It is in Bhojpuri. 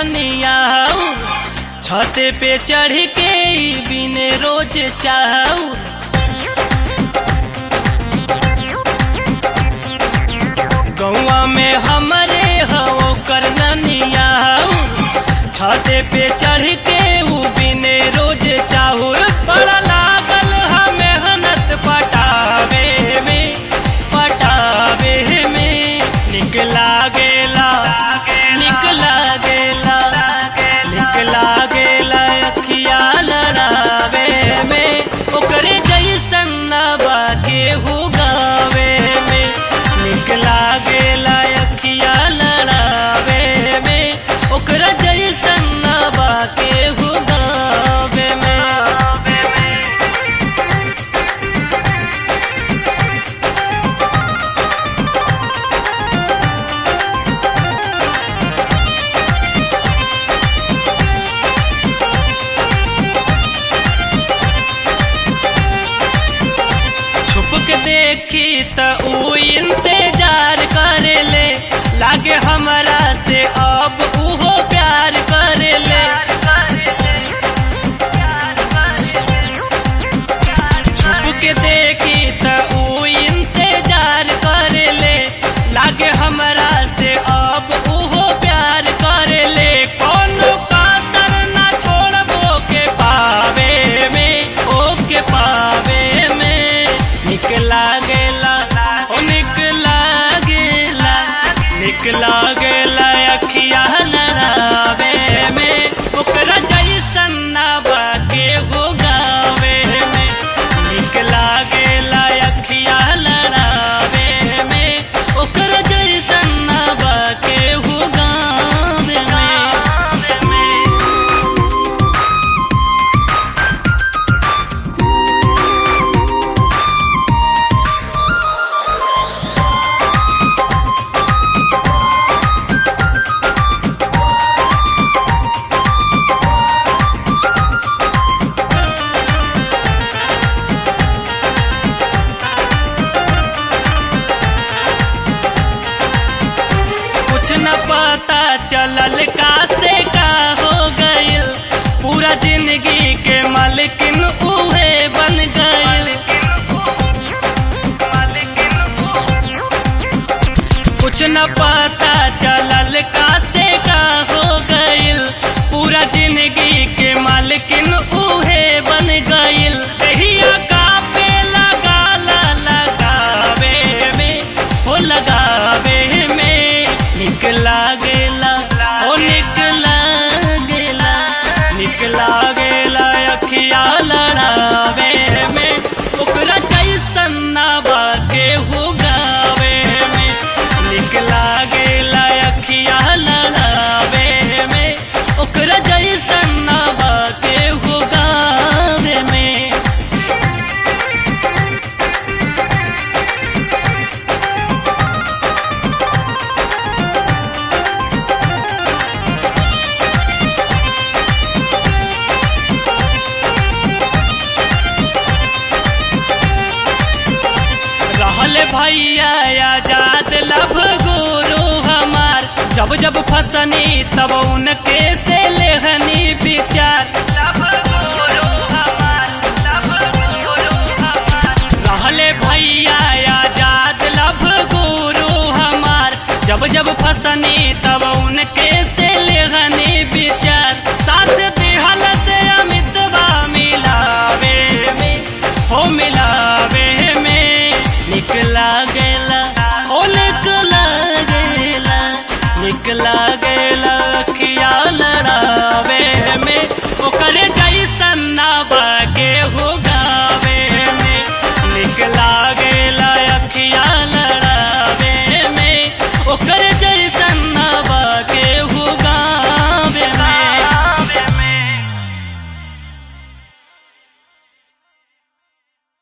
ननिया छत पे चढ़ के ई बिने रोज चाहू गौआ में हमरे हो कर ननिया छत पे चढ़ के ऊ बिने रोज चाहू बड़ा लागल हम मेहनत पटावे में पटावे में निक लागेला निक लागेला निक लागेला अखिया लड़ावे में ओकरे जैसन ना बाके हो गावे में निक लागेला अखिया लड़ावे में ओकरा जैसन ना बाके हो गावे में छुप के देखी त ऊ इंतजार करेले लागे हमरा से अब उहो प्यार करेले छुप के देखी त ऊ इंतजार करेले लागे हमरा से अब उहो प्यार करेले कोनो कासर ना छोड़बो के पावे में ओ के पावे में निक लागेला ओ निक लागेला निक लागेला अखिया लड़ावे में ओकरा जैसन ना बाके हो गावे में निक लागेला अखिया लड़ावे में ओकरा जैसन ना बाके हो गावे में कुछ न पता चलल का से का हो गइल पूरा जिंदगी के मालिकिन उहे बन गइल कुछ न पता चलल का से का हो गइल पूरा जिंदगी के मालिकिन उहे बन गइल कहिया का पे लगा ला लगावे में हो लगावे में निक लागेला ओ निक लागेला निक लागेला अखिया लड़ावे में ओकरा जैसन ना बाके हो गावे में निक लागेला अखिया लड़ावे में ओकरा जैसन ना बाके हो गावे में रहल भैया आजाद लभ गुरु हमार जब जब फसनी तब उनके से लेहनी विचार रहले भैया आजाद लभ गुरु हमार जब जब फसनी तब उनके से